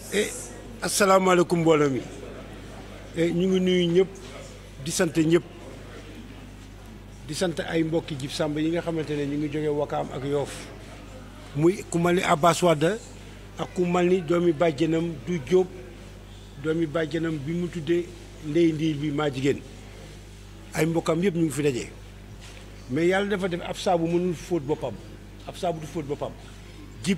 e asalaamaaleykum mbooloo mi ñu ngi nuyu ñëpp di sant ñëpp di sant ay mbokki Jib Sàmb yi nga xamante ne ñu ngi jóge Wakaam ak Yoof muy ku mal ni Abbas Wade ak ku mal ni doomi bàjjenam du Jóob doomi bàjjenam bi mu tuddee ndey ndiir bi maa jigéen ay mbokkam yëpp ñu ngi fi daje mais yàlla dafa def ab saabu mënul fóot boppam ab saabu du fóot boppam Jib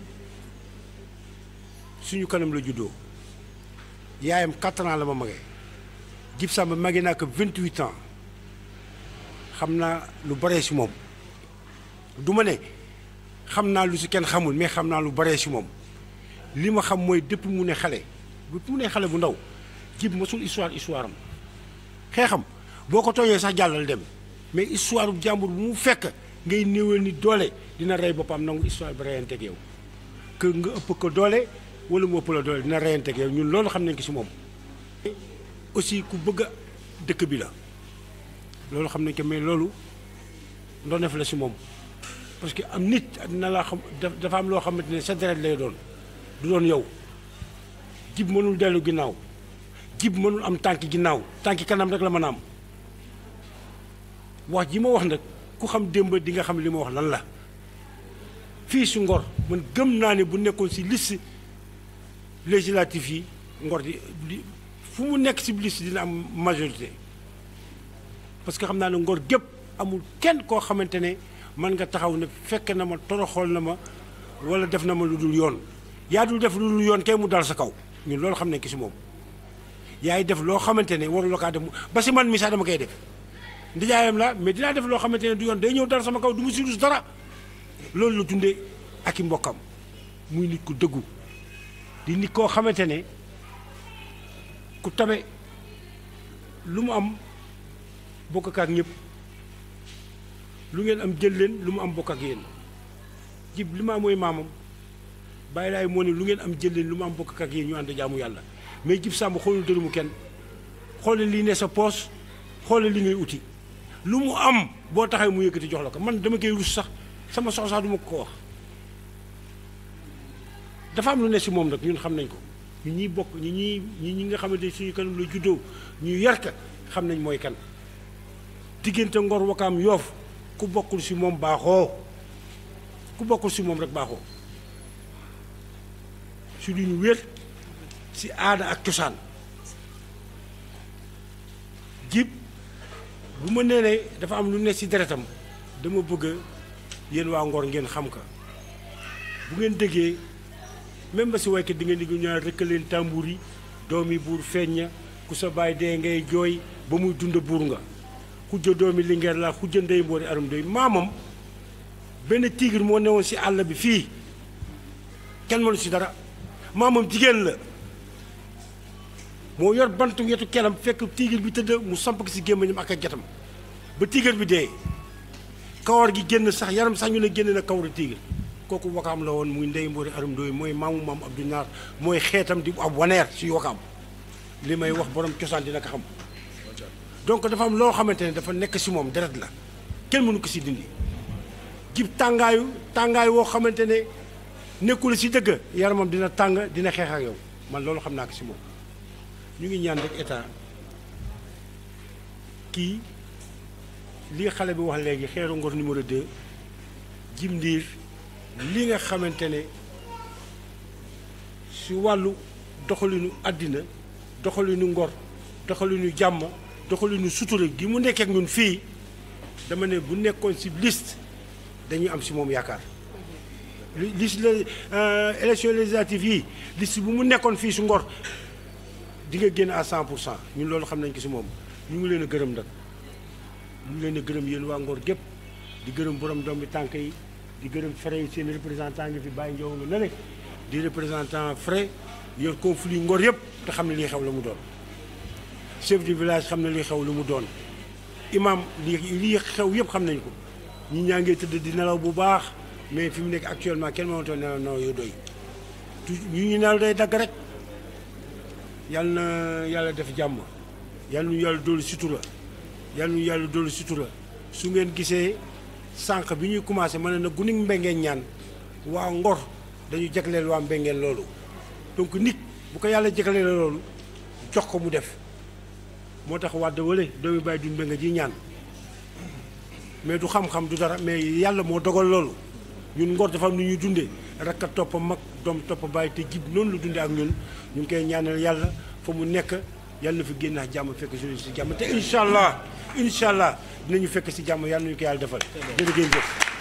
suñu kanam la juddoo yaayam 4 ans la ma magee Jib Sàmb magee naa ko 28 ans xam naa lu baree si moom du ma ne xam naa lu si kenn xamul mais xam naa lu baree si moom li ma xam mooy depuis mu ne xale depuis mu ne xale bu ndaw Jib mosul histoire histoire am xeexam boo ko tooñee sax jàllal dem mais histoire bu jàmbur bu mu fekk ngay néewal ni doole dina rey boppam nangu histoire bi reyanteeg yow que nga ëpp ko doole wala mu ëpp la doole dina reyanteeg yow ñun loolu xam nañ ko si moom. aussi ku bëgg a dëkk bi la loolu xam nañ ko mais loolu ndoneef la si moom parce que am nit na laa xam dafa am loo xamante ne sa deret lay doon du doon yow Jib mënul dellu ginnaaw Jib mënul am tànk ginnaaw tànki kanam rek la mën a am wax ji ma wax nag ku xam démb di nga xam li ma wax lan la fii si Ngor man gëm naa ne bu nekkoon si liste législative yi Ngor di fu mu nekk si liste dina am majorité parce que xam naa ne Ngor gépp amul kenn koo xamante ne mën nga taxaw ne fekk na ma toroxool na ma wala def na ma lu dul yoon yaa dul def lu dul yoon kay mu dal sa kaw ñun loolu xam nañ ki si moom yaay def loo xamante ne waru la kaa def ba si man mi sax dama koy def ndijaayam la mais dinaa def loo xamante ne du yoon day ñëw dal sama kaw du mu si dus dara loolu la dundee ak i mbokkam muy nit ku dëggu di nit koo xamante ne ku tabe lu mu am bokk ak ñëpp lu ngeen am jël leen lu mu am bokk ak yéen Jib li ma mooy maamam bàyyi laay moo ne lu ngeen am jël leen lu mu am bokk ak yéen ñu ànd jaamu yàlla mais Jib Sàmb xoolul dërëmu kenn xoolal lii ne sa poos xoolal li ngay uti lu mu am boo taxee mu yëkkati jox la ko man dama koy rus sax sama sox sax du ma ko wax dafa am lu ne si moom nag ñun xam nañ ko ñi ñuy bokk ñi ñuy ñi ñi nga xamante suñu kanam la juddoo ñu yar ka xam nañ mooy kan diggante Ngor Wakaam Yoof ku bokkul si moom baaxoo ku bokkul si moom rek baaxoo si lu ñu wér si aada ak cosaan Jib bu ma nee ne dafa am lu ne si deretam dama bëgg yéen waa Ngor ngeen xam ka bu ngeen déggee même ba si waykat di ngeen di ñaar rëkk leen tàmbur yi doomi buur feeñña ku sa baay dee ngay jooy ba muy dund buur nga xujja doomi lingeer la xujja ndey mboori arum doy maamam benn tigre moo newoon si àll bi fii kenn mënu si dara maamam jigéen la moo yor bantu yetu kelam fekk tigre bi tëdd mu samp ko si gémmañam ak ak jatam ba tigre bi dee kawar gi génn sax yaram sax ñu ne génn na kawaru tigre kooku wakaam la woon muy ndey mboori arum doy mooy maamu maam Abdou Naar mooy xeetam di ab waneer si wakaam li may wax borom cosaan dina ko xam donc dafa am loo xamante ne dafa nekk si moom deret la kenn mënu ko si dindi Jib tàngaayu tàngaay woo xamante ne nekkul si dëgg yaramam dina tàng dina xeex ak yow man loolu xam naa ko si moom ñu ngi ñaan rek état kii li xale bi wax léegi xeeru Ngor numéro 2 Jib Ndiir li nga xamante ne si wàllu doxalinu àddina doxalinu ngor doxalinu jàmm doxalinu sutura gi mu nekkee ak ñun fii dama ne bu nekkoon si liste dañuy am si moom yaakaar liste la élection législative yi liste bu mu nekkoon fii si ngor di nga génn à 100 pour cent ñun loolu xam nañ ko si moom ñu ngi leen a gërëm nag ñu ngi leen a gërëm yéen waa ngor gépp di gërëm borom doom bi tànk yi di gërëm frais yi seen représentant ngi fi bàyyi njow nga ne di représentant frais yor conflit ngor yëpp te xam ne lii xew la mu doon chef du village xam ne lii xew lu mu doon imam lii lii xew yëpp xam nañ ko ñi ñaa ngee tëdd di nelaw bu baax mais fi mu nekk actuellement kenn mënatoo nelaw nelaw yu doy ñu ñu nelaw day dagg rek yal na yàlla def jàmm yal nu yàlla doolu sutura yal nu yàlla doolu sutura su ngeen gisee sànq bi ñuy commencé ma ne na gunig mbengeen ñaan waa Ngor dañu jagleel waa mbengeen loolu donc nit bu ko yàlla jëkkalee la loolu jox ko mu def moo tax wàdd wale doomi bàyyi dun nga ji ñaan mais du xam-xam du dara mais yàlla moo dogal loolu ñun ngor dafa am nu ñuy dundee rek a topp mag doom topp bàyyi te jib noonu la dundee ak ñun ñu ngi koy ñaanal yàlla fa mu nekk yàlla na fi génn ak jàmm fekk si si jàmm te incha allah incha allah dinañu fekk si jàmm yàlla nañu ko yàlla defal jërë ngeen jëf